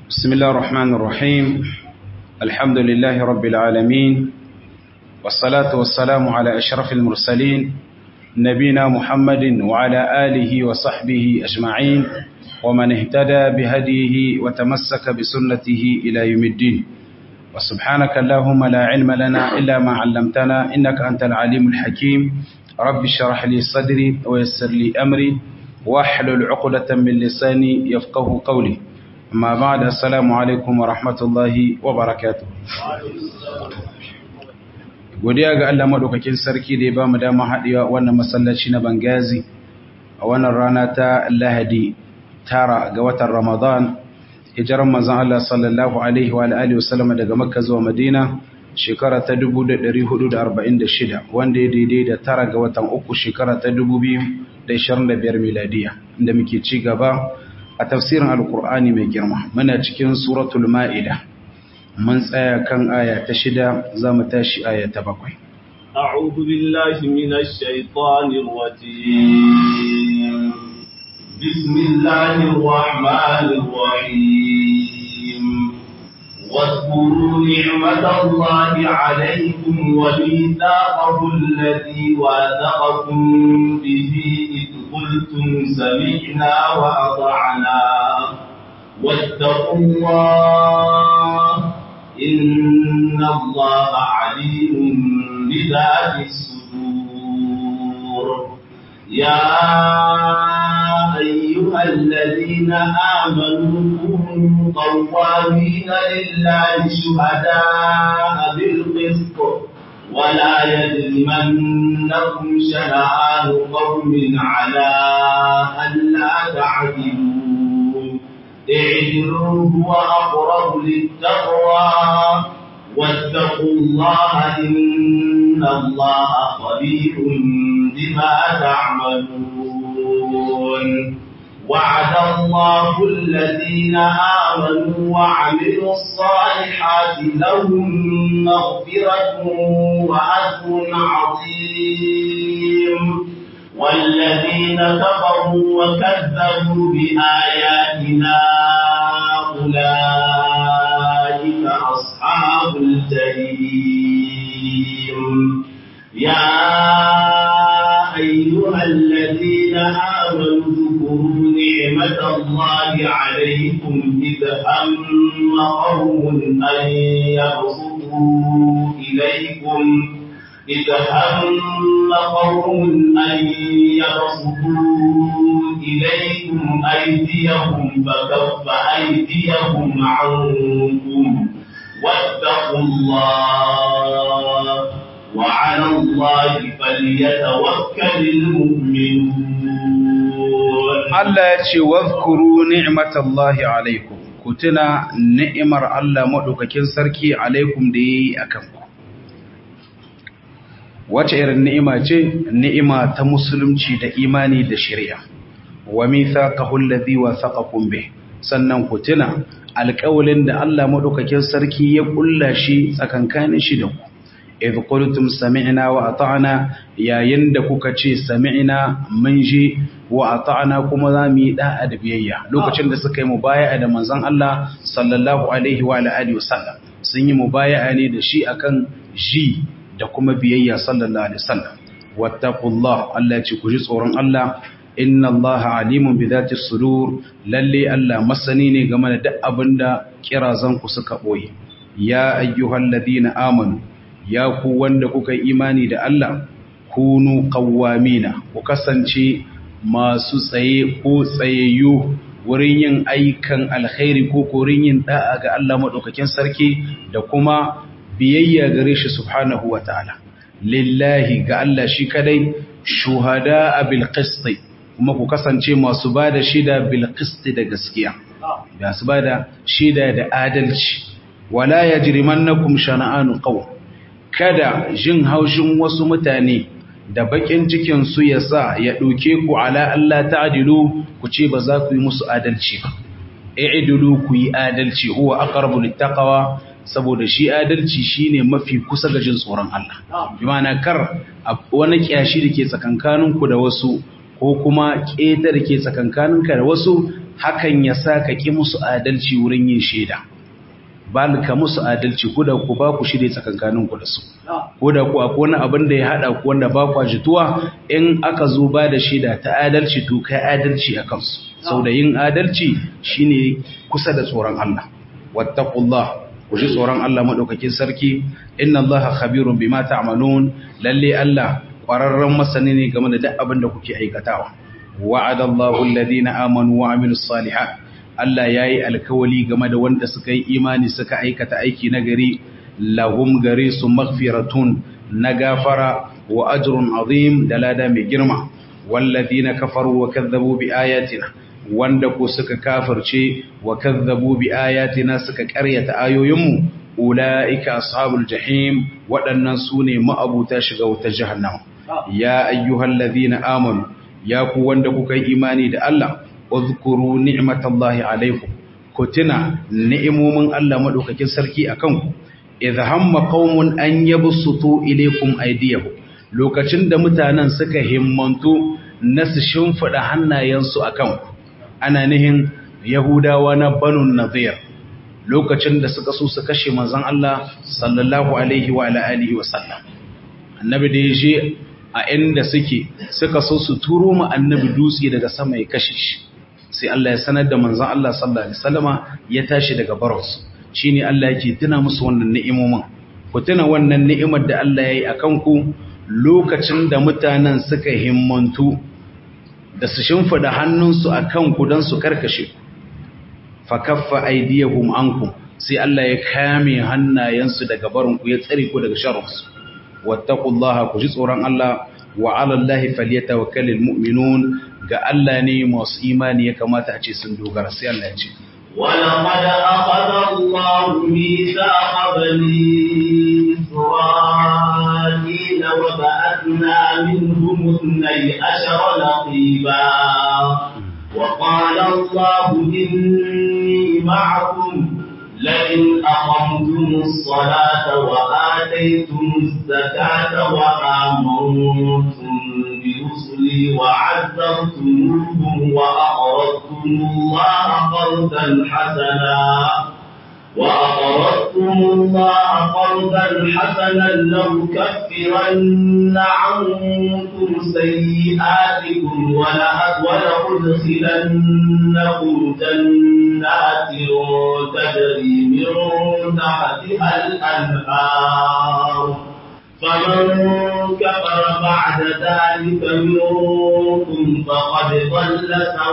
بسم الله الرحمن الرحيم الحمد لله رب العالمين والصلاة والسلام على أشرف المرسلين نبينا محمد وعلى آله وصحبه أجمعين ومن اهتدى بهديه وتمسك بسنته إلى يوم الدين وسبحانك اللهم لا علم لنا إلا ما علمتنا إنك أنت العليم الحكيم رب اشرح لي صدري ويسر لي أمري واحلل عقدة من لساني يفقه قولي أما بعد السلام عليكم ورحمة الله وبركاته godiya ga Allah madaukakin sarki da ya ba mu dama haɗewa wannan masallaci na Bangazi a wannan rana ta Lahadi tara ga watan Ramadan hijiran manzon Allah sallallahu alaihi wa alihi wasallam daga Makka zuwa Madina shekara ta 1446 wanda ya daidai da tara ga watan uku shekara ta 2025 miladiya inda muke ci gaba a tafsirin alkur'ani mai girma muna cikin suratul ma'ida mun tsaya kan aya ta shida za mu tashi aya ta bakwai أعوذ بالله من الشيطان الرجيم بسم الله الرحمن الرحيم واذكروا نعمة الله عليكم وميثاقه الذي واثقكم به إذ قلتم سمعنا وأطعنا واتقوا الله إن الله عليم بذات الصدور يا أيها الذين آمنوا كونوا قوامين لله شهداء بالقسط ولا يجرمنكم شنآن قوم على ألا تعدلوا اعدلوا هو أقرب للتقوى واتقوا الله إن الله خبير بما تعملون وعد الله الذين آمنوا وعملوا الصالحات لهم مغفرة وأجر عظيم والذين كفروا وكذبوا بآياتنا أولئك أصحاب الجحيم يا أيها الذين آمنوا اذكروا نعمة الله عليكم إذ هم قوم أن يبسطوا إليكم إذ هم قوم أن يبسطوا إليكم أيديهم فكف أيديهم عنكم واتقوا الله وعلى الله فليتوكل المؤمنون Allah ya ce wazkuru ni'matallahi alaikum ku tuna ni'imar Allah madaukakin sarki alaikum da yayi akan ku wace irin ni'ima ce ni'ima ta musulunci da imani da shari'a wa mithaqahu alladhi wathaqakum bih sannan ku tuna alƙawalin da Allah madaukakin sarki ya kulla shi tsakankanin shi da ku idh qultum sami'na wa ata'na yayin da kuka ce sami'na mun ji wa ata'na kuma za mu yi da'a da biyayya lokacin da suka yi mubaya'a da manzon Allah sallallahu alaihi wa alihi wasallam sun yi mubaya'a ne da shi akan ji da kuma biyayya sallallahu alaihi wasallam wattaqullah Allah ce ku ji tsoron Allah inna Allah alimun bi dhati sudur lalle Allah masani ne game da duk abinda kirazan ku suka boye ya ayyuhalladhina amanu ya ku wanda kuka yi imani da Allah kunu qawwamina ku kasance masu tsaye ko tsayayyu wurin yin aikan alkhairi ko korin yin da'a ga Allah madaukakin sarki da kuma biyayya gare shi subhanahu wa ta'ala lillahi ga Allah shi kadai shuhada bil qisti kuma ku kasance masu bada shida bil qisti da gaskiya ba su bada shida da adalci wala yajrimannakum shana'anu qawm kada jin haushin wasu mutane da bakin cikin su yasa ya doke ku ala Allah ta'dilu ku ce ba za ku yi musu adalci ba i'dilu ku yi adalci huwa aqrabu littaqwa saboda shi adalci shine mafi kusa ga jin tsoron Allah bi ma'ana kar wani kiyashi da ke tsakankaninku da wasu ko kuma keta da ke tsakankaninka da wasu hakan ya sa ka ƙi musu adalci wurin yin shaida ba ka musu adalci ko da ku ba ku shirye tsakankanin ku da su ko da ku akwai wani abin da ya haɗa ku wanda ba ku jituwa in aka zo ba da shaida ta adalci to kai adalci a kansu sau da yin adalci shine kusa da tsoron Allah wattaqullah ku ji tsoron Allah madaukakin sarki inna Allaha khabirun bima ta'malun lalle Allah ƙwararren masani ne game da duk abin da kuke aikatawa wa'adallahu alladhina amanu wa amilus salihat Allah yayi alkawali game da wanda suka yi imani suka aikata aiki na gari lahum gare su maghfiratun na gafara wa ajrun azim da lada mai girma walladhina kafaru wa kadzabu bi ayatina wanda ko suka kafirce wa kadzabu bi ayatina suka ƙaryata ayoyinmu ulaika ashabul jahim waɗannan sune ma'abuta shiga wutar jahannama ya ayyuhallazina amanu ya ku wanda kuka yi imani da Allah uzkuru ni'matallahi alaikum ku tuna ni'imomin Allah madaukakin sarki akan ku idh hamma qaumun an yabsutu ilaykum aydiyahum lokacin da mutanen suka himmantu na su shimfida hannayensu akan ku ana nihin yahudawa na banu nadir lokacin da suka so su kashe manzon Allah sallallahu alaihi wa alihi wa sallam annabi da yaje a inda suke suka so su turo mu annabi dutse daga sama ya kashe shi sai Allah ya sanar da manzon Allah sallallahu alaihi wasallama ya tashi daga baros shine Allah yake tuna musu wannan ni'imomin ku tuna wannan ni'imar da Allah yayi akan ku lokacin da mutanen suka himmantu da su shimfida hannunsu akan ku dan su karkashe ku fa kaffa aydiyahum ankum sai Allah ya kame hannayensu daga barin ku ya tsare ku daga sharrinsu wattaqullaha ku ji tsoron Allah wa 'alallahi falyatawakkalul mu'minun ga Allah ne masu imani ya kamata a ce sun dogara sai Allah ya ce ولقد أخذ الله ميثاق بني إسرائيل وبعثنا منهم اثني عشر نقيبا وقال الله إني معكم لئن أقمتم الصلاة وآتيتم الزكاة وآمنتم برسلي وعزرتموهم وأقرضتم الله قرضا حسنا وأقرضتم الله قرضا حسنا لأكفرن عنكم سيئاتكم ولأدخلنكم جنات تجري من تحتها الأنهار فمن كفر بعد ذلك منكم فقد ضل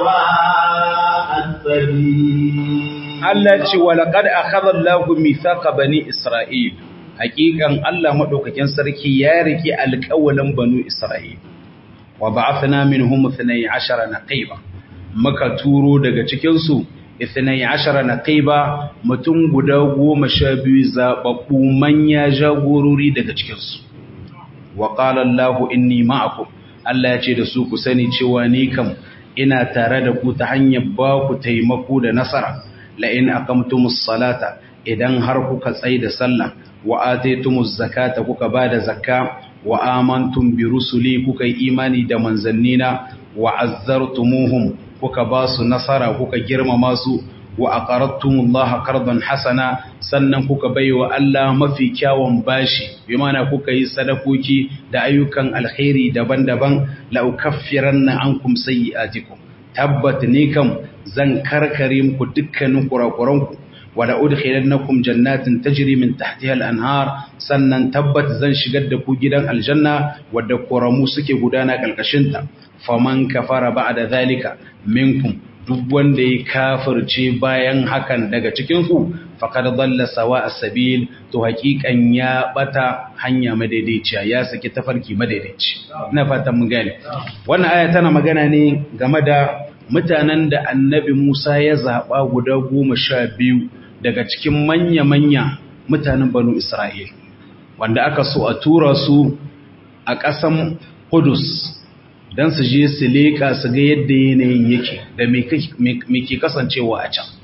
سواء السبيل Allah ce walaqad akhadha Allahu mithaqa bani Isra'il hakikan Allah madaukakin sarki ya riki alƙawalin banu Isra'il wa ba'athna minhum 12 naqiba muka turo daga cikin su 12 naqiba mutum guda 12 zababbu manya jagorori daga cikin su wa qala Allahu inni ma'akum Allah ya ce da su ku sani cewa ni kam ina tare da ku ta hanyar ba ku taimako da nasara la'in aqamtumus salata idan har kuka tsai da sallah wa ataytumuz zakata kuka bada zakka wa amantum bi rusuli kuka yi imani da manzannina wa azzartumuhum kuka ba su nasara kuka girmama su wa aqaradtumullaha qardan hasana sannan kuka baiwa Allah mafi kyawun bashi bi mana kuka yi sadakoki da ayyukan alkhairi daban-daban la ukaffiranna ankum sayyi'atikum tabbat ni kam zan karkare muku dukkanin kurakuranku wada udkhilannakum jannatin tajri min tahtiha al-anhar sannan tabbat zan shigar da ku gidan aljanna wadda koramu suke gudana kalkashin ta faman kafara ba'da zalika minkum duk wanda ya kafirce bayan hakan daga cikin ku faqad dalla sawa as-sabil to hakikan ya bata hanya madaidaiciya ya saki tafarki madaidaici ina fatan mun gane wannan aya tana magana ne game da mutanen da annabi Musa ya zaɓa guda goma sha biyu daga cikin manya-manya mutanen banu Isra'il, wanda aka so a tura su a ƙasan Kudus don su je su leƙa su ga yadda yanayin yake da me ke kasancewa a can.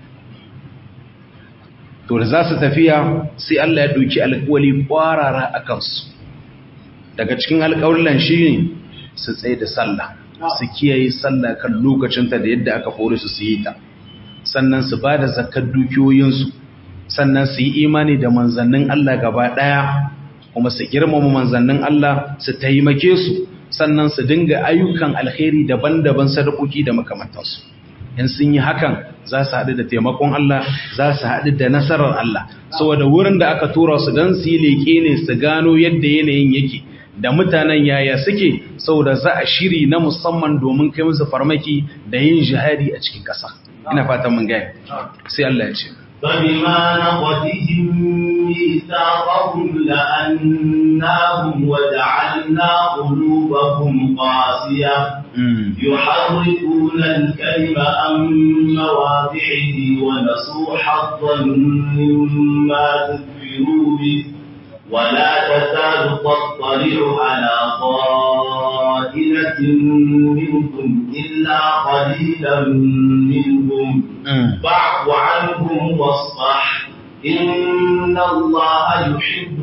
To da za su tafiya sai Allah ya ɗauki alƙawali ƙwarara a kansu. Daga cikin alƙawallan shi ne su tsaye da sallah. su kiyaye sallah kan lokacinta da yadda aka hore su su yi ta sannan su ba da zakar dukiyoyinsu sannan su yi imani da manzannin Allah gaba ɗaya kuma su girmama manzannin Allah su taimake su sannan su dinga ayyukan alkhairi daban-daban sadakoki da makamantansu in sun yi hakan za su haɗu da taimakon Allah za su haɗu da nasarar Allah saboda wurin da aka tura su don su yi leƙe ne su gano yadda yanayin yake da mutanen yaya suke saboda za a shiri na musamman domin kai musu farmaki da yin jihadi a cikin ƙasa ina fatan mun gaya sai Allah ya ce فبما نقضهم ميثاقهم لأناهم وجعلنا قلوبهم قاسية يحرفون الكلم عن مواضعه ونسوا حظا مما ذكروا به ولا تزال تطلع على خائنة منهم إلا قليلا منهم فاعف عنهم واصفح إن الله يحب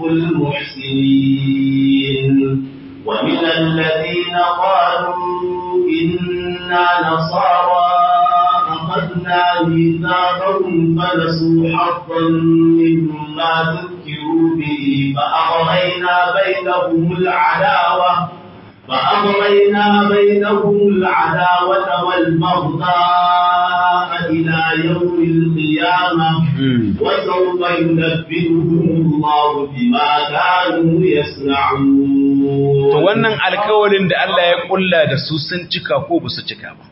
المحسنين ومن الذين قالوا إنا نصارى أخذنا ميثاقهم فنسوا حظا مما ذكروا به فأغرينا بينهم العداوة فأغرينا بينهم العداوة والبغضاء إلى يوم القيامة وسوف ينبئهم الله بما كانوا يصنعون to wannan alkawalin da Allah ya kulla da su sun cika ko ba su cika ba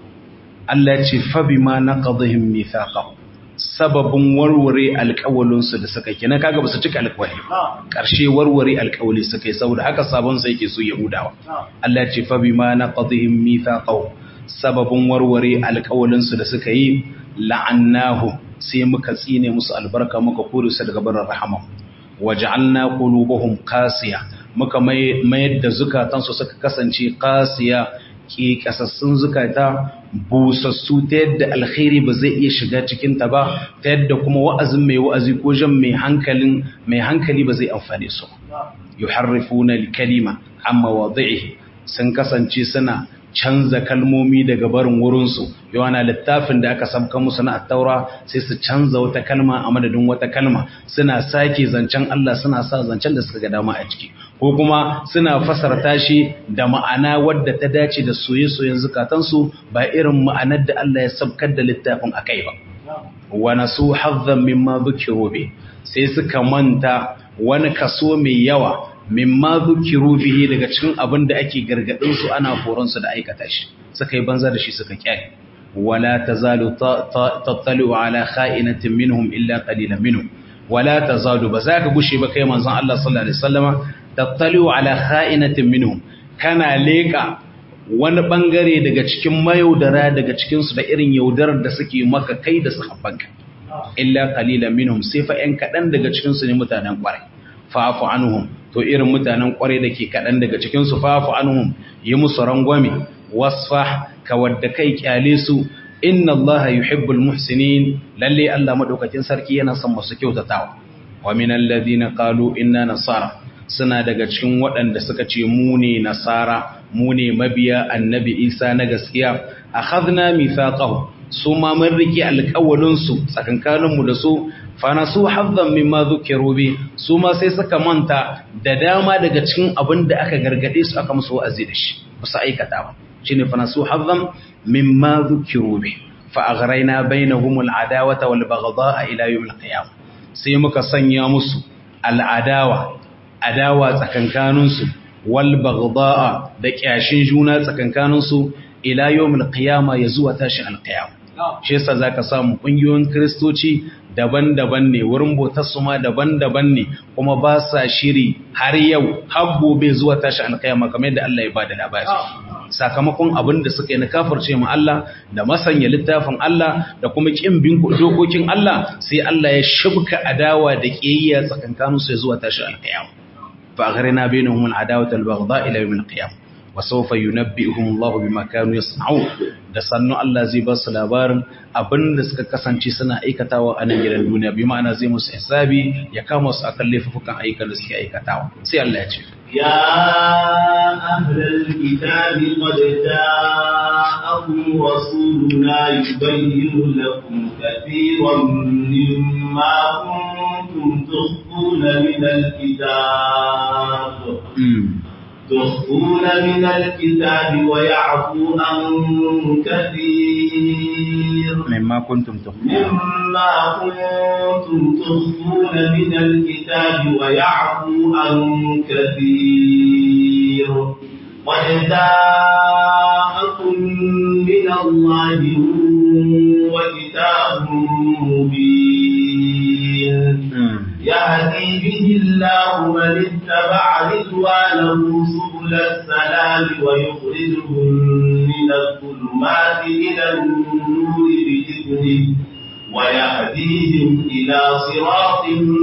Allah ya ce fa bima naqadhihim mithaqahum sababin warware alƙawalinsu da suka kenan kaga ba su cika alƙawari ƙarshe warware alƙawali suka yi saboda haka sabon sai yake so Yahudawa Allah ya ce fa bima naqadhihim mithaqahum sababin warware alƙawalinsu da suka yi la'annahu sai muka tsine musu albarka muka kore su daga barin rahama waj'alna qulubuhum qasiya muka mayar da zukatansu suka kasance qasiya ke kasassun zukata busassu ta yadda alkhairi ba zai iya shiga cikinta ba ta yadda kuma wa'azin mai wa'azi ko jan mai hankalin mai hankali ba zai amfane su yuharrifuna al-kalima amma wadhihi sun kasance suna canza kalmomi daga barin wurinsu yawana littafin da aka sabka musu na attaura sai su canza wata kalma a madadin wata kalma suna sake zancen Allah suna sa zancen da suka ga dama a ciki ko kuma suna fasarta shi da ma'ana wadda ta dace da soye-soyen zukatansu ba irin ma'anar da Allah ya sabkar da littafin a kai ba wa nasu hazzan mimma dhukiru bi sai suka manta wani kaso mai yawa mimma dhukiru bihi daga cikin abin da ake gargadin su ana horon su da aikata shi suka yi banza da shi suka kyale wala tazalu tattalu ala kha'inatin minhum illa qalilan minhum wala tazalu ba za ka gushe ba kai manzon Allah sallallahu alaihi wasallama tattalu ala kha'inatin minhum kana leka wani bangare daga cikin mayaudara daga cikin su da irin yaudarar da suke maka kai da sahabbanka illa qalilan minhum sai fa ɗan kaɗan daga cikin su ne mutanen ƙwarai fa'fu anhum to irin mutanen ƙwarai da ke kaɗan daga cikin su fa'fu anhum yi musu rangwame wasfah ka wadda kai kyale su inna Allah yuhibbul muhsinin lalle Allah madaukakin sarki yana son masu kyautatawa wa minal ladina qalu inna nasara suna daga cikin waɗanda suka ce mu ne nasara mu ne mabiya annabi Isa na gaskiya akhadna mithaqahu su ma mun rike alƙawalin su tsakankanin mu da su fa nasu hazzan mimma dhukiru bi su ma sai suka manta da dama daga cikin abin da aka gargade su aka musu wa'azi da shi ba su aikata ba shine fa nasu hazzan mimma dhukiru bi fa aghrayna bainahum al'adawata wal baghdha'a ila yawm al-qiyamah sai muka sanya musu al'adawa adawa tsakankaninsu wal baghdha'a da kyashin juna tsakankaninsu ila yawmil qiyama ya zuwa tashi alqiyama shi yasa zaka samu kungiyoyin kristoci daban-daban ne wurin bautar su ma daban-daban ne kuma ba sa shiri har yau har gobe zuwa tashi alqiyama kamar yadda Allah ya bada labari sakamakon abin da suka yi na kafirce mu Allah da masanya littafin Allah da kuma kin bin dokokin Allah sai Allah ya shibka adawa da kiyayya tsakankanin su zuwa tashi alqiyama fa aghrina bainahum al'adawata al-baghdha ila yawm al-qiyam wa sawfa yunabbi'uhum Allah bima kanu yasna'un da sannu Allah zai ba su labarin abin da suka kasance suna aikatawa a nan gidan duniya bi ma'ana zai musu hisabi ya kama su akan laifukan ayyukan da suke aikatawa sai Allah ya ce يا أهل الكتاب قد جاءكم رسولنا يبين لكم كثيرا مما كنتم تخفون من الكتاب تخفون من الكتاب ويعفو عن كثير مما كنتم تخفون مما كنتم تخفون من الكتاب ويعفو عن كثير قد جاءكم من الله نور وكتاب مبين يهدي به الله من اتبع رضوانه سبل السلام ويخرجهم من الظلمات إلى النور بإذنه ويهديهم إلى صراط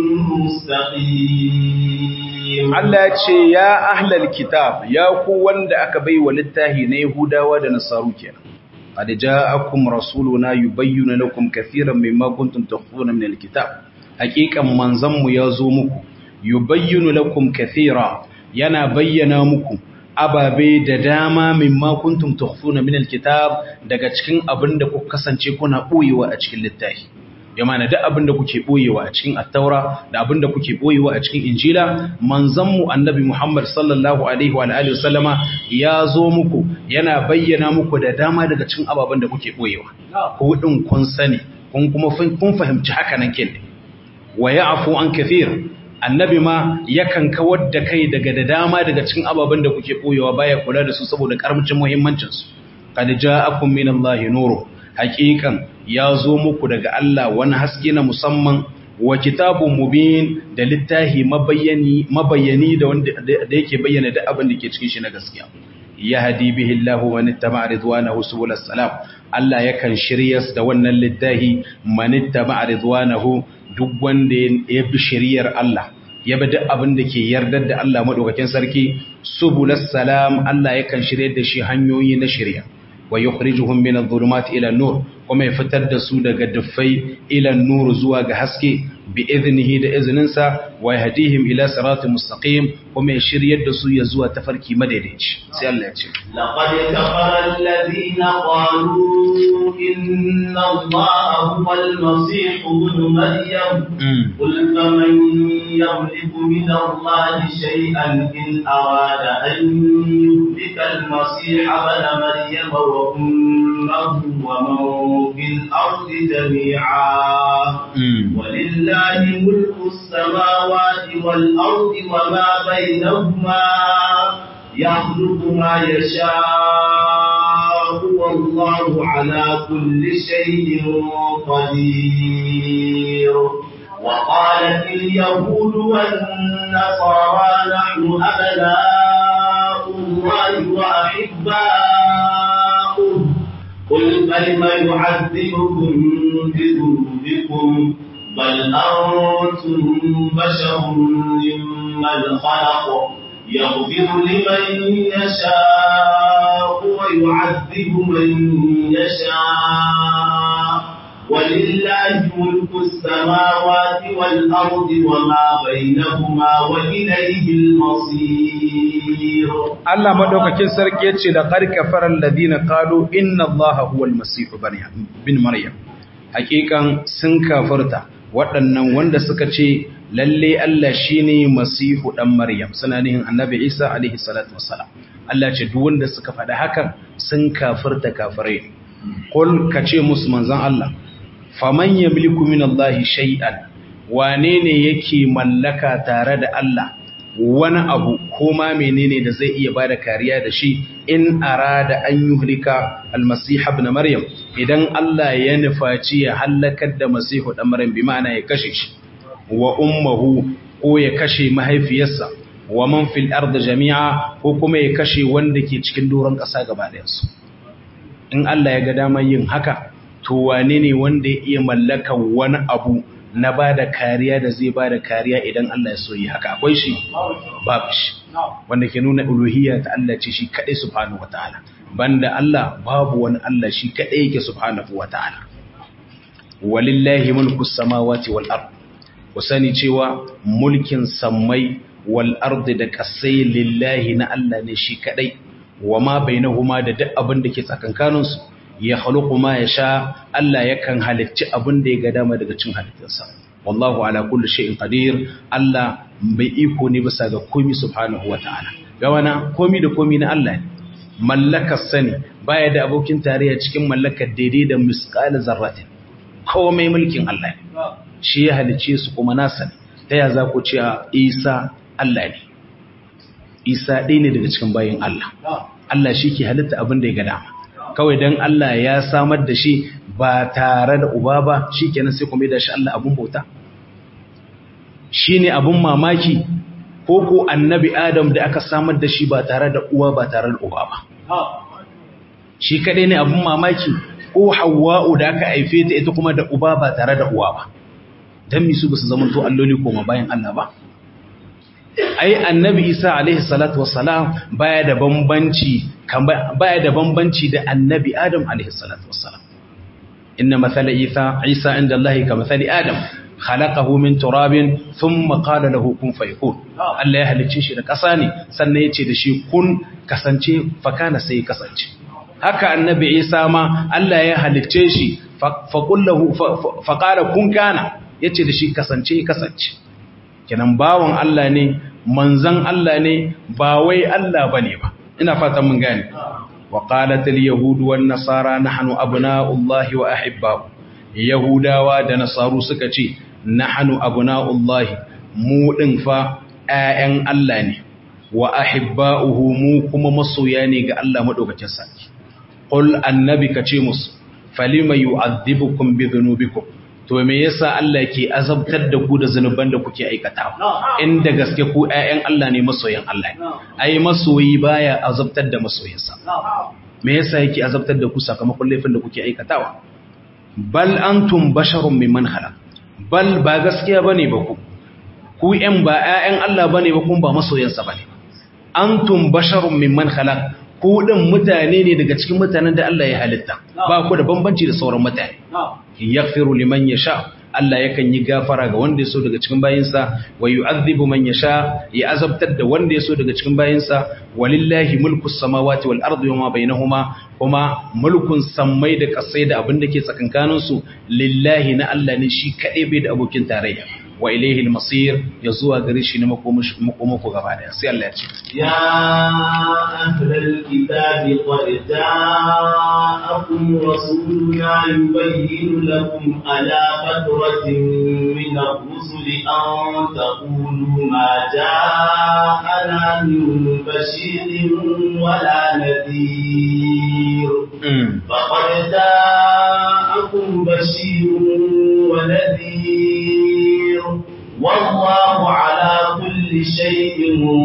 مستقيم Allah ya ce ya ahlal kitab ya ku wanda aka bai wa littahi na Yahudawa da Nasaru kenan qad ja'akum rasuluna yubayyinu lakum katiran mimma kuntum tukhfuna min alkitab haqiqan manzon mu ya zo muku yubayyinu lakum katira yana bayyana muku ababe da dama mimma kuntum tukhfuna min alkitab daga cikin abinda kuka kasance kuna boyewa a cikin littafi ya mana duk abinda kuke boyewa a cikin attaura da abinda kuke boyewa a cikin injila manzanmu annabi Muhammad sallallahu alaihi wa alihi wasallama ya zo muku yana bayyana muku da dama daga cikin ababen da kuke boyewa ku din kun sani kun kuma kun fahimci haka nan kin wa ya'fu an kathir annabi ma yakan kawar da kai daga da dama daga cikin ababen da kuke boyewa baya kula da su saboda karamcin muhimmancin su qad ja'akum minallahi nuru haqiqan ya zo muku daga Allah wani haske na musamman wa kitabun mubin da littahi mabayani mabayani da wanda da yake bayyana da abin da ke cikin shi na gaskiya yahdi bihi Allahu man ittaba ridwanahu subul salam Allah yakan shiryas da wannan littahi man ittaba ridwanahu duk wanda ya bi shiriyar Allah ya bi duk abin da ke yardar da Allah madaukakin sarki subul salam Allah yakan shiryar da shi hanyoyi na shari'a wa yukhrijuhum min adh-dhulumati ila an-nur kuma ya fitar da su daga duffai ila an-nur zuwa ga haske bi idnihi da izininsa wa yahdihim ila siratin mustaqim kuma ya shiryar da su ya zuwa tafarki madaidaici sai Allah ya ce laqad kafara alladhina qalu inna allaha huwa al-masih ibn maryam qul faman yamliku min allahi shay'an in arada an yuhlika al-masih ibn maryam wa ummuhu wa man fil ardi jami'a ولله ملك السماوات والأرض وما بينهما يخلق ما يشاء والله على كل شيء قدير وقالت اليهود والنصارى نحن أبناء الله وأحباؤه قل فلم يعذبكم بذنوبكم بل أنتم بشر ممن خلق يغفر لمن يشاء ويعذب من يشاء ولله ملك السماوات والأرض وما بينهما وإليه المصير Allah madaukakin sarki yace da qad kafara alladhina qalu inna Allaha huwal masih bin maryam hakikan sun kafarta waɗannan wanda suka ce lalle Allah shine masihu dan maryam suna nihin annabi Isa alaihi salatu wassalam Allah ce duk wanda suka faɗa hakan sun kafarta kafirai qul kace musu manzon Allah faman yamliku min Allah shay'an wane ne yake mallaka tare da Allah wani abu ko ma menene da zai iya bada kariya da shi in arada an yuhlika almasiha ibn maryam idan Allah ya nufaci ya halakar da masihu dan maryam bi ma'ana ya kashe shi wa ummuhu ko ya kashe mahaifiyarsa wa man fil ardi jami'a ko kuma ya kashe wanda ke cikin doron ƙasa gaba ɗayan su in Allah ya ga damar yin haka to wane ne wanda ya iya mallakan wani abu na ba da kariya da zai ba da kariya idan Allah ya so yi haka akwai shi babu shi wanda ke nuna uluhiyya ta Allah ce shi kadai subhanahu wataala banda Allah babu wani Allah shi kadai yake subhanahu wataala walillahi mulku samawati wal ard ku sani cewa mulkin sammai wal ardi da kasai lillahi na Allah ne shi kadai wa ma bainahuma da duk abin da ke tsakankanin su ya khaluqu ma yasha Allah yakan halicci abin da ya ga dama daga cin halittarsa wallahu ala kulli shay'in qadir Allah bai iko ne bisa ga komai subhanahu wataala ga wana komai da komai na Allah ne mallakar sani baya da abokin tarayya cikin mallakar daidai da misqal zarratin komai mulkin Allah ne shi ya halice su kuma nasa ne ta ya za ku ce Isa Allah ne Isa ɗaya ne daga cikin bayin Allah Allah shi ke halitta abin da ya ga dama kawai dan Allah ya samar da shi ba tare da uba ba shi kenan sai kuma da shi Allah abun bauta shi ne abun mamaki ko ko annabi Adam da aka samar da shi ba tare da uwa ba tare da uba ba shi kadai ne abun mamaki ko Hawwa'u da aka haife ta ita kuma da uba ba tare da uwa ba dan mi su ba su zama to alloli koma bayan Allah ba ai annabi Isa alaihi salatu wassalam baya da bambanci baya da bambanci da annabi Adam alaihi salatu wassalam inna mathala Isa Isa inda Allah ka mathali Adam khalaqahu min turabin thumma qala lahu kun fayakun Allah ya halicce shi da ƙasa ne sannan ya ce da shi kun kasance fakana sai kasance haka annabi Isa ma Allah ya halicce shi faqullahu faqala kun kana yace da shi kasance kasance kenan bawon Allah ne manzan Allah ne ba wai Allah bane ba ina fatan mun gane wa qalat al yahud wan nasara nahnu abna'ullahi wa ahibba'u yahudawa da nasaru suka ce nahnu abna'ullahi mu din fa ƴaƴan Allah ne wa ahibba'uhu mu kuma masoya ne ga Allah madaukakin sarki qul annabi kace musu falima yu'adhibukum bi dhunubikum to me yasa Allah ke azabtar da ku da zanuban da kuke aikatawa inda gaske ku ƴaƴan Allah ne masoyan Allah ne ai masoyi baya azabtar da masoyinsa me yasa yake azabtar da ku sakamakon laifin da kuke aikatawa bal antum basharun mimman khalaq bal ba gaskiya bane ba ku ku ƴan ba ƴaƴan Allah bane ba kun ba masoyansa bane antum basharun mimman khalaq ku din mutane ne daga cikin mutanen da Allah ya halitta ba ku da bambanci da sauran mutane yaghfiru liman yasha Allah yakan yi gafara ga wanda yaso daga cikin bayinsa wa yu'adhibu man yasha ya azabtar da wanda yaso daga cikin bayinsa walillahi mulku samawati wal ardi wama bainahuma kuma mulkun sammai da kasai da abin da ke tsakankanin su lillahi na Allah ne shi kadai bai da abokin tarayya wa ilaihi al-masir ya zuwa gare shi ne makomako gaba daya sai Allah ya ce ya ahlal kitabi qad ja'akum rasuluna yubayyinu lakum ala fatratin min ar-rusul an taqulu ma ja'ana min bashirin wala nadhir faqad ja'akum bashirun wa nadhir والله على كل شيء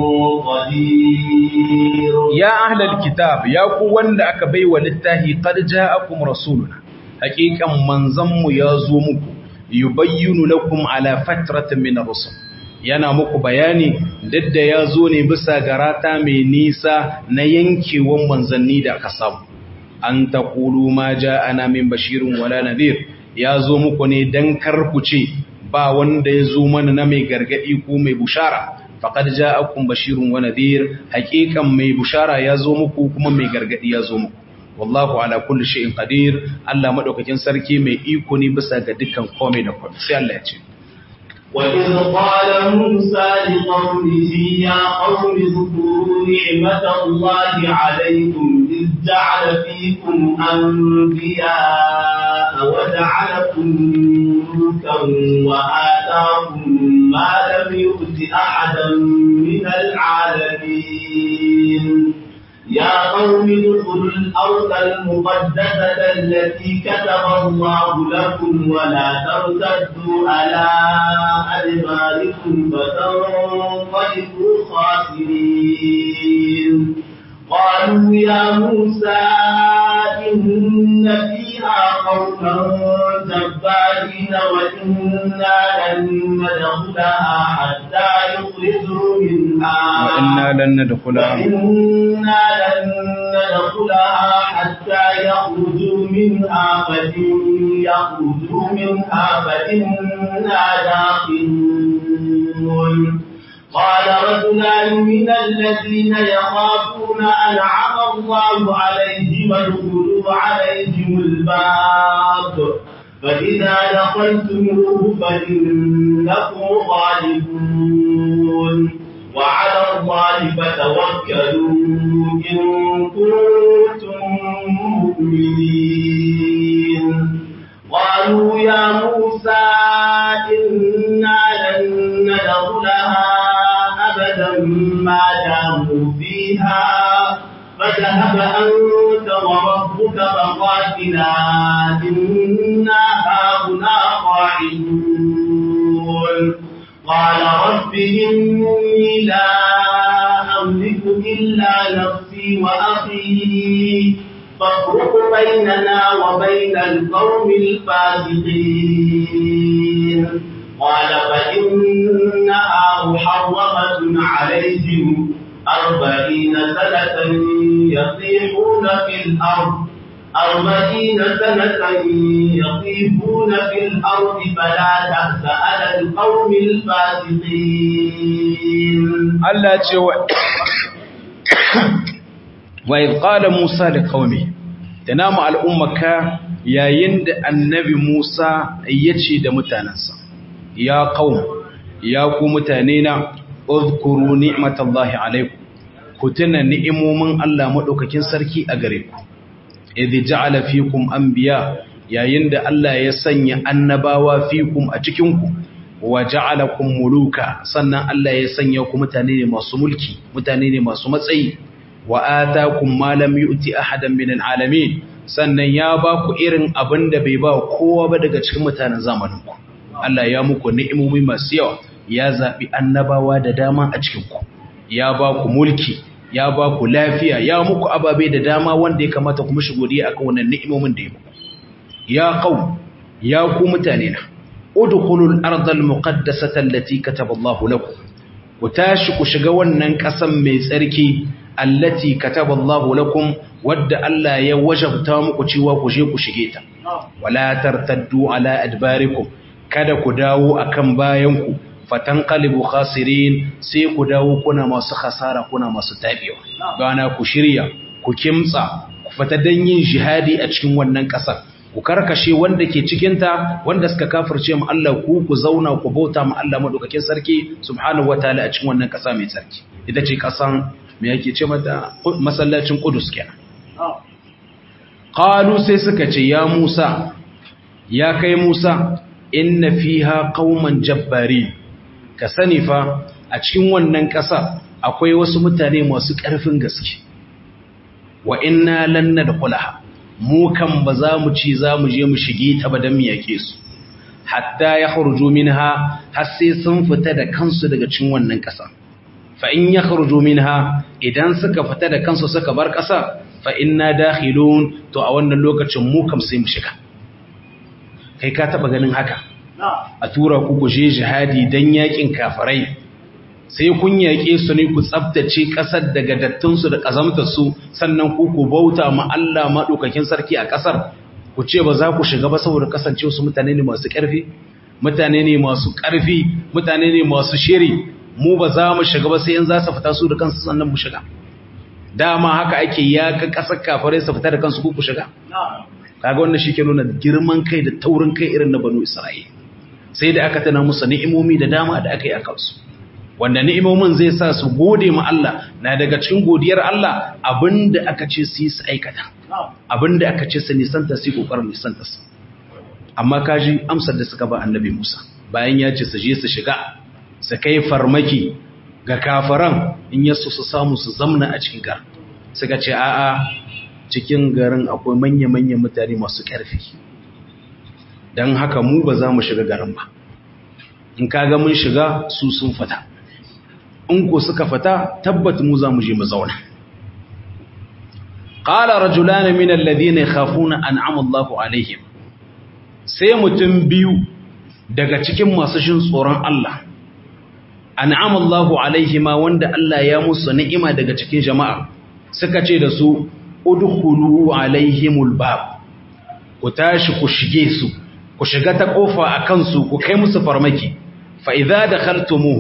قدير يا أهل الكتاب يا قوان da aka baiwa littafi qad ja'akum rasuluna haqiqan manzanmu ya zo muku yubayyinu lakum ala fatratin min ar-rusul yana muku bayani dadda ya zo ne bisa garata mai nisa na yankewan manzanni da aka samu an taqulu ma ja'ana min bashirin wala nadhir ya zo muku ne dan karkuce ba wanda ya zo mana na mai gargadi ko mai bushara faqad ja'akum bashirun wa nadhir haqiqan mai bushara ya zo muku kuma mai gargadi ya zo muku wallahu ala kulli shay'in qadir Allah madaukakin sarki mai iko ne bisa ga dukkan komai da komai sai Allah ya ce وإذ قال موسى لقومه يا قوم اذكروا نعمة الله عليكم إذ جعل فيكم أنبياء وجعلكم ملوكا وآتاكم ما لم يؤت أحدا من العالمين يا قوم ادخلوا الأرض المقدسة التي كتب الله لكم ولا ترتدوا على أدباركم فتنقلبوا خاسرين قالوا يا موسى إن فيها قوما جبارين وإنا لن ندخلها حتى يخرجوا منها وإنا لن ندخلها وإنا لن ندخلها حتى يخرجوا منها فإن يخرجوا منها فإنا داخلون قال الذين يخافون أنعم الله عليهم ادخلوا عليهم الباب فإذا دخلتموه فإنكم غالبون وعلى الله فتوكلوا إن كنتم مؤمنين قالوا يا موسى إنا لن ندخلها أبدا ما داموا فيها فذهب أنت وربك فقاتلا إنا هاهنا قاعدون قال رب إني لا أملك إلا نفسي وأخي فافرق بيننا وبين القوم الفاسقين قال فإنها محرمة عليهم أربعين سنة يطيحون في الأرض أربعين سنة يطيفون في الأرض فلا تأس على القوم الفاسقين Allah ce wa wa idh qala Musa li qaumi tanamu al'ummaka yayin da annabi Musa yace da mutanansa ya qaum ya ku mutane na uzkuru ni'matallahi alaikum ku tuna ni'imomin Allah madaukakin sarki a gare ku idh ja'ala fikum anbiya yayin da Allah ya sanya annabawa fikum a cikin ku wa ja'alakum muluka sannan Allah ya sanya ku mutane ne masu mulki mutane ne masu matsayi wa atakum ma lam yu'ti ahadan min alalamin sannan ya ba ku irin abin da bai ba kowa ba daga cikin mutanen zamanin ku Allah ya muku ni'imomi masu yawa ya zabi annabawa da dama a cikin ku ya ba ku mulki ya ba ku lafiya ya muku ababe da dama wanda ya kamata ku mishi godiya akan wannan ni'imomin da ya muku ya qaum ya ku mutane na udkhulul ardal muqaddasata allati kataba Allahu lakum ku tashi ku shiga wannan kasan mai tsarki allati kataba Allahu lakum wadda Allah ya wajabta muku cewa ku je ku shige ta wala tartaddu ala adbarikum kada ku dawo akan bayanku fatanqalibu khasirin sai ku dawo kuna masu khasara kuna masu tabewa gana ku shirya ku kimtsa ku fita dan yin jihadi a cikin wannan kasar ku karkashe wanda ke cikinta wanda suka kafirce mu Allah ku ku zauna ku bauta mu Allah madaukakin sarki subhanahu wataala a cikin wannan kasa mai sarki ita ce kasan me yake ce mata masallacin Qudus kenan qalu sai suka ce ya Musa ya kai Musa inna fiha qauman jabbari ka sani fa a cikin wannan kasa akwai wasu mutane masu ƙarfin gaske wa inna lan nadkhulaha mu kan ba za mu ci za mu je mu shige ta ba don mu yake su hatta ya kharuju minha har sai sun fita da kansu daga cikin wannan ƙasa fa in ya kharuju minha idan suka fita da kansu suka bar ƙasa fa inna dakhilun to a wannan lokacin mu kam sai mu shiga kai ka taba ganin haka a tura ku ku je jihadi dan yakin kafirai sai kun yaƙe su ne ku tsabtace ƙasar daga dattinsu da ƙazamtarsu sannan ku ku bauta ma Allah maɗaukakin sarki a ƙasar ku ce ba za ku shiga ba saboda kasance su mutane ne masu ƙarfi mutane ne masu ƙarfi mutane ne masu shiri mu ba za mu shiga ba sai in za su fita su da kansu sannan mu shiga dama haka ake yaƙa ƙasar kafirai su fita da kansu ku ku shiga kaga wannan shi ke nuna girman kai da taurin kai irin na banu isra'ila sai da aka tana musu ni'imomi da dama da aka yi a kansu wanda ni'imomin zai sa su gode ma Allah na daga cikin godiyar Allah abinda aka ce su yi su aikata abinda aka ce su nisanta su yi kokarin nisanta su amma kaji amsar da suka ba annabi Musa bayan ya ce su je su shiga su kai farmaki ga kafaran in yasu su samu su zamna a cikin gar suka ce a'a cikin garin akwai manya-manyan mutane masu ƙarfi don haka mu ba za mu shiga garin ba in kaga mun shiga su sun fata in ko suka fata tabbat mu za mu je mu zauna qala rajulan min alladhina yakhafuna an'ama Allahu alaihim sai mutum biyu daga cikin masu shin tsoron Allah an'ama Allahu alaihima wanda Allah ya musu ni'ima daga cikin jama'a suka ce da su udkhulu alaihimul bab ku tashi ku shige su ku shiga ta kofa akan su ku kai musu farmaki fa idza dakhaltumuhu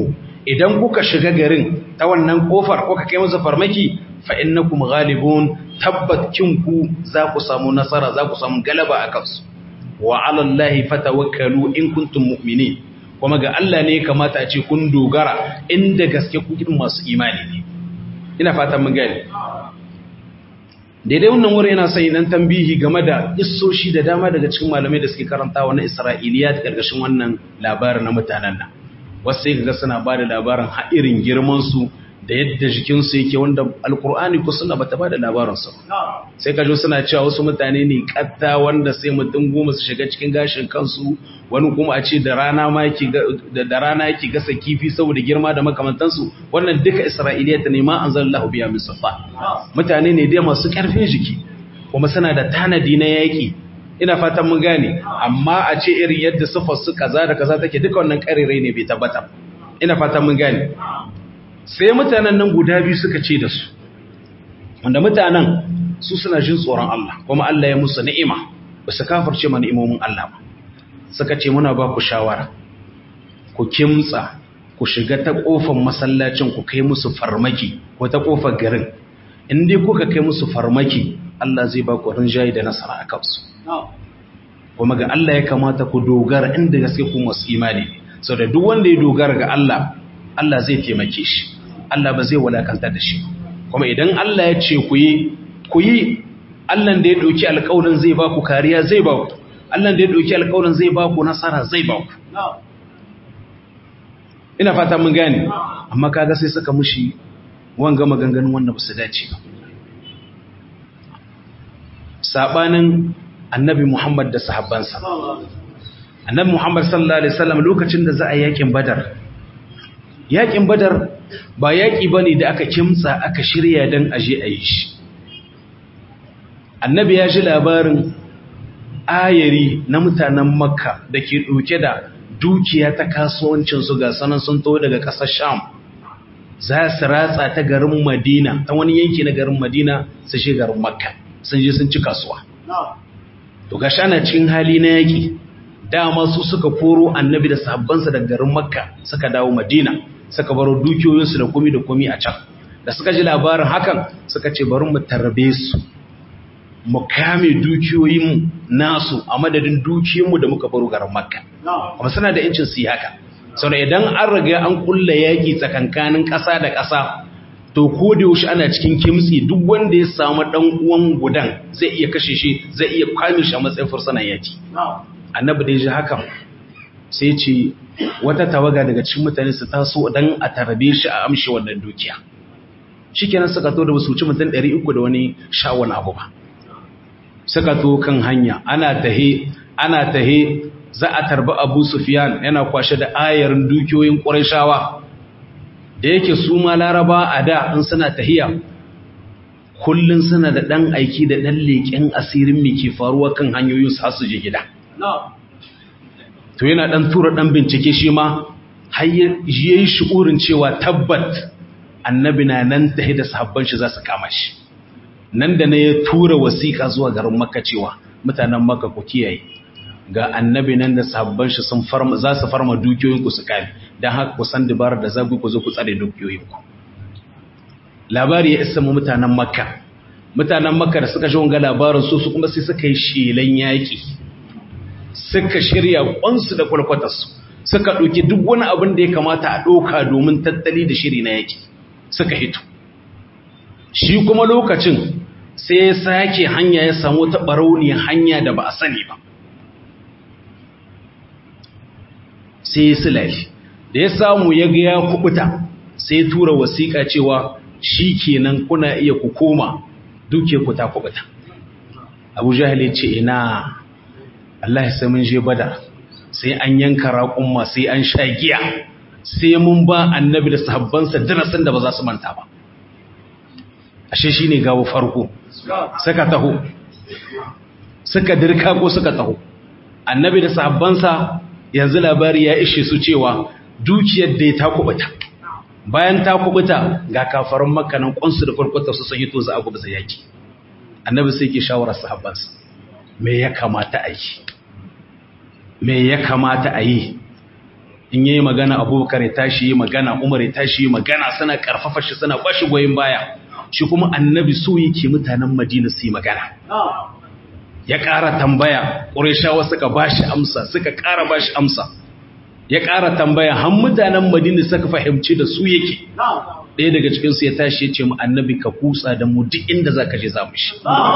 idan kuka shiga garin ta wannan kofar kuka kai musu farmaki fa innakum ghalibun tabbat kinku za ku samu nasara za ku samu galaba a kansu wa ala allahi fatawakkalu in kuntum mu'minin kuma ga Allah ne kamata a ce kun dogara inda gaske ku masu imani ne ina fatan mun gani daidai wannan wuri yana sai nan tambihi game da issoshi da dama daga cikin malamai da suke karanta na Isra'iliya da gargashin wannan labarin na mutanen nan wasu sai kaga suna ba da labarin ha'irin girman su da yadda jikin su yake wanda alkur'ani ko suna bata ba da labarin su sai kajo suna cewa wasu mutane ne katta wanda sai mutum goma su shiga cikin gashin kansu wani kuma a ce da rana ma yake da rana yake gasa kifi saboda girma da makamantansu wannan duka isra'iliya ta nema anzalallahu biya min safa mutane ne dai masu karfin jiki kuma suna da tanadi na yaki ina fatan mun gane amma a ce irin yadda sifar su kaza da kaza take duka wannan karirai ne bai tabbata ina fatan mun gane sai mutanen nan guda biyu suka ce da su wanda mutanen su suna jin tsoron Allah kuma Allah ya musu ni'ima ba su kafirce ma ni'imomin Allah ba suka ce muna ba ku shawara ku kimtsa ku shiga ta kofar masallacin ku kai musu farmaki ko ta kofar garin in dai kuka kai musu farmaki Allah zai ba ku rinjaye da nasara a kansu kuma ga Allah ya kamata ku dogara inda gaske ku masu imani sau da duk wanda ya dogara ga Allah Allah zai taimake shi Allah ba zai walakanta da shi kuma idan Allah ya ce ku yi ku yi Allah da ya ɗauki alƙawarin zai ba ku kariya zai ba ku Allah da ya ɗauki alƙawarin zai ba ku nasara zai ba ku ina fata mun gane amma kaga sai suka mushi wanga maganganun wanda ba su dace ba sabanin annabi Muhammad da sahabbansa annabi Muhammad sallallahu alaihi wasallam lokacin da za a yakin badar yakin badar ba yaki bane da aka kimtsa aka shirya dan aje a yi shi annabi ya ji labarin ayari na mutanen makka da ke ɗauke da dukiya ta kasuwancinsu ga sanan sun to daga ƙasar sham za su ratsa ta garin madina ta wani yanki na garin madina su shi garin makka sun je sun ci kasuwa to ga shana cikin hali na yaƙi dama su suka koro annabi da sahabbansa daga garin makka suka dawo madina suka baro dukiyoyinsu da komi da komi a can da suka ji labarin hakan suka ce bari mu tarbe su mu kame dukiyoyinmu nasu a madadin dukiyoyinmu da muka baro garin makka kuma suna da yancin su yi haka sau idan an riga an kulla yaƙi tsakankanin ƙasa da ƙasa to ko da yaushe ana cikin kimtsi duk wanda ya samu ɗan uwan gudan zai iya kashe shi zai iya kwame shi a matsayin fursunan yaƙi annabi da ya ji hakan sai ce wata tawaga daga cikin mutane su taso dan a tarbe shi a amshi wannan dukiya shikenan suka to da basu ci mutum 300 da wani shawon abu ba suka to kan hanya ana tahe ana tahe za a tarbi Abu Sufyan yana kwashe da ayarin dukiyoyin Qurayshawa da yake su ma Laraba a da in suna tahiya kullun suna da dan aiki da dan leken asirin me ke faruwa kan hanyoyin su su je gida to yana dan tura dan bincike shi ma har yayi shi'urin cewa tabbat annabi na nan tahi da sahabban shi za su kama shi nan da ne ya tura wasiƙa zuwa garin Makka cewa mutanen Makka ku kiyaye ga annabi nan da sahabban shi sun farma za su farma dukiyoyin ku su kame dan haka ku san dabarar da zagu ku zo ku tsare dukiyoyin ku labari ya isa mu mutanen Makka mutanen Makka da suka ji wanga labarin su su kuma sai suka yi shelan yaki suka shirya kwansu da kwalkwatarsu suka ɗauki duk wani abin da ya kamata a ɗauka domin tattali da shiri na yaki suka hito shi kuma lokacin sai ya sake hanya ya samu ta ɓarauniyar hanya da ba a sani ba sai ya silali da ya samu ya ga ya kubuta sai ya tura wasiƙa cewa shi kenan kuna iya ku koma duke ku ta kubuta abu jahil ya ce ina Allah ya sai mun je badar sai an yanka raƙumma sai an sha giya sai mun ba annabi da sahabbansa darasin da ba za su manta ba ashe shine gawo farko suka taho suka dirka ko suka taho annabi da sahabbansa yanzu labari ya ishe su cewa dukiyar da ta kubuta bayan ta kubuta ga kafaran makanan kwansu da farkota su sun hito za a gubza yaki annabi sai ke shawarar sahabbansa me ya kamata a yi me ya kamata a yi in yayi magana abubakar ya tashi yi magana umar ya tashi yi magana suna karfafa shi suna bashi goyin baya shi kuma annabi so yake mutanen madina su yi magana ya ƙara tambaya ƙureshawa suka bashi amsa suka ƙara bashi amsa ya ƙara tambaya har mutanen madina suka fahimci da su yake ɗaya daga cikinsu ya tashi ya ce mu annabi ka kutsa da mu duk inda za ka je za mu shi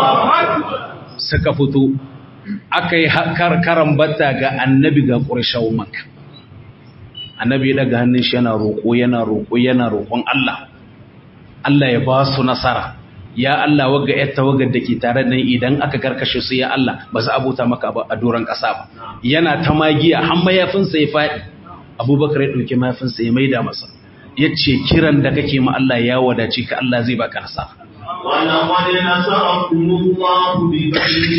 suka fito aka yi karan bata ga annabi ga ƙurshawun maka annabi ya daga hannun shi yana roƙo yana roƙo yana roƙon Allah Allah ya ba su nasara ya Allah wagga yar tawagar da ke tare da idan aka karkashe su ya Allah ba za a bauta maka a doron ƙasa ba yana ta magiya har mayafinsa ya faɗi abubakar ya ɗauki mayafinsa ya maida masa ya ce kiran da kake ma Allah ya wadace ka Allah zai baka nasara ولقد نصركم الله ببدر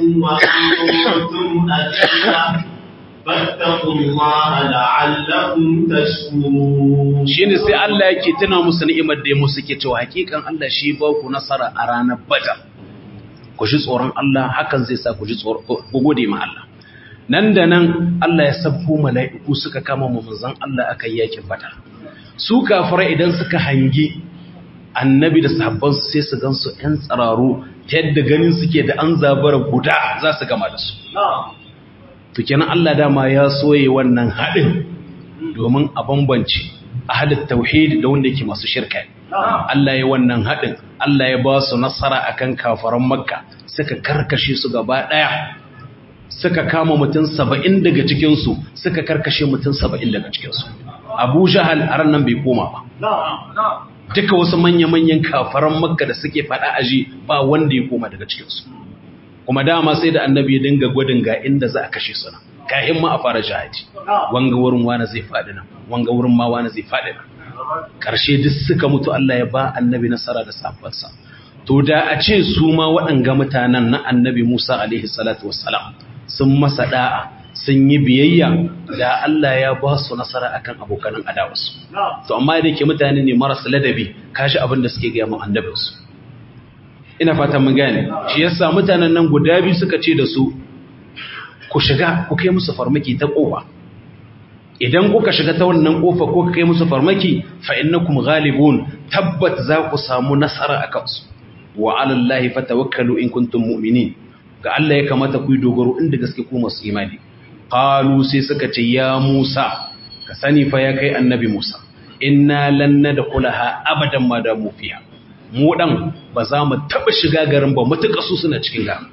وأنتم أذلة فاتقوا الله لعلكم تشكرون shine sai Allah yake tuna musu ni'imar da ya musu ke cewa hakikan Allah shi ba ku nasara a ranar Badar ku ji tsoron Allah hakan zai sa ku ji tsoron ku gode ma Allah nan da nan Allah ya sabbo mala'iku suka kama mu manzon Allah aka yi yakin Badar su kafirai idan suka hangi annabi da sahabban su sai su gansu ‘yan tsararu ta yadda ganin suke da an zabara guda za su gama da su. Tukinan Allah dama ya soye wannan haɗin domin a bambanci a halin tauhidi da wanda yake masu shirka. Allah ya wannan haɗin, Allah ya ba su nasara a kan kafaran makka suka karkashe su gaba ɗaya. Suka kama mutum saba'in daga cikinsu, suka karkashe mutum saba'in daga cikinsu. Abu Jahal a nan bai koma ba. duka wasu manya-manyan kafaran makka da suke fada aji ba wanda ya koma daga cikinsu kuma dama sai da annabi ya dinga gwadin ga inda za a kashe su nan kayan ma a fara jihadi wanga wurin wani zai faɗi nan wanga wurin ma wani zai faɗi nan ƙarshe duk suka mutu Allah ya ba annabi nasara da safansa to da a ce su ma waɗanga mutanen na annabi Musa alaihi salatu wassalam sun masa da'a sun yi biyayya da Allah ya ba su nasara akan abokanan adawarsu to amma da ke mutane ne marasa ladabi kashi abin da suke gaya mu annabinsu ina fatan mun gane shi yasa mutanen nan guda biyu suka ce da su ku shiga ku kai musu farmaki ta kofa idan kuka shiga ta wannan kofa ko kai musu farmaki fa innakum ghalibun tabbat za ku samu nasara akan su wa ala allahi fatawakkalu in kuntum mu'minin ga Allah ya kamata ku yi dogaro inda gaske ku masu imani qalu sai suka ce ya Musa ka sani fa ya kai annabi Musa inna lan nadkhulaha abadan ma da mu fiha mu dan ba za mu taba shiga garin ba mutuka su suna cikin garin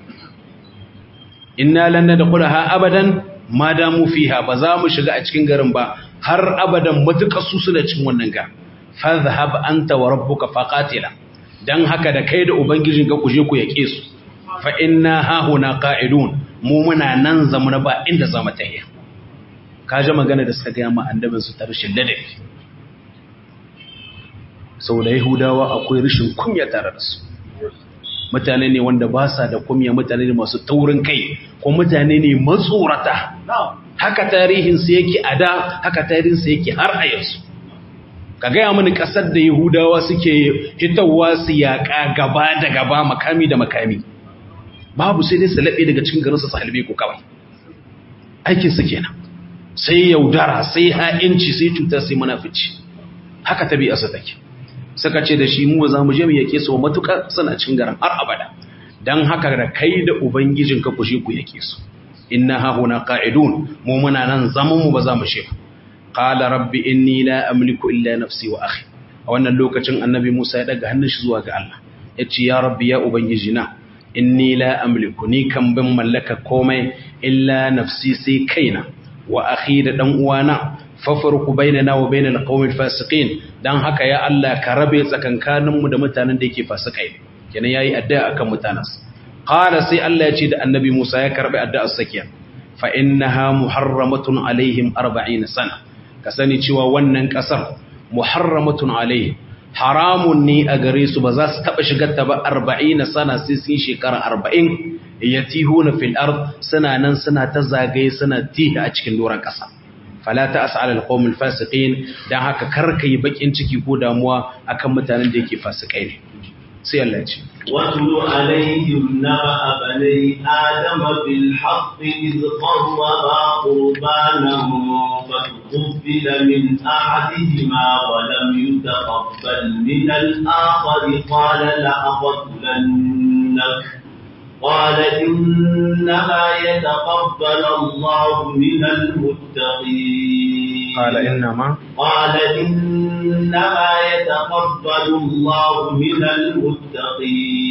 inna lan nadkhulaha abadan ma da mu fiha ba za mu shiga a cikin garin ba har abadan mutuka su suna cikin wannan garin fadhhab anta wa rabbuka faqatila dan haka da kai da ubangijinka ku je ku yake su fa inna hahuna qa'idun mu muna nan zamuna ba inda za mu tahiya kaje magana da suka gaya ma annabin su ta rashin ladabi saboda yahudawa akwai rashin kunya tare da su mutane ne wanda ba sa da kunya mutane ne masu taurin kai ko mutane ne matsorata haka tarihin su yake a da haka tarihin su yake har a yanzu ka gaya mini kasar da yahudawa suke hitawa su yaƙa gaba da gaba makami da makami babu sai dai su laɓe daga cikin garinsa su halbe ku kawai aikinsu kenan sai yaudara sai ha'inci sai cutar sai munafici haka tabi'arsa take suka ce da shi mu za mu je mu yake su matuƙa suna cikin garin har abada dan haka da kai da ubangijin ka kushe ku yake su inna ha huna qa'idun mu muna nan zaman mu ba za mu shi qala rabbi inni la amliku illa nafsi wa akhi a wannan lokacin annabi Musa ya daga hannun shi zuwa ga Allah yace ya rabbi ya ubangijina inni la amliku ni kan bin mallaka komai illa nafsi sai kaina wa akhi da dan uwana fafarku bainana wa bainal qaumil fasiqin dan haka ya Allah ka rabe tsakankanin mu da mutanen da yake fasikai kenan yayi addu'a akan mutanansa qala sai Allah ya ce da annabi Musa ya karbi addu'ar sakiya fa innaha muharramatun alaihim 40 sana ka sani cewa wannan kasar muharramatun alaihim haramun ne a gare su ba za su taba shigar ta ba 40 sana sai sun shekara 40 yatihuna fil ard suna nan suna ta zagaye suna tihi a cikin doran kasa fala ta as'al al-qawm al-fasiqin dan haka karka yi bakin ciki ko damuwa akan mutanen da yake fasikai ne sai Allah ya ce واتل عليهم نبأ بني آدم بالحق إذ قربا قربانا تقبل من أحدهما ولم يتقبل من الآخر قال لأقتلنك قال إنما يتقبل الله من المتقين قال إنما قال إنما يتقبل الله من المتقين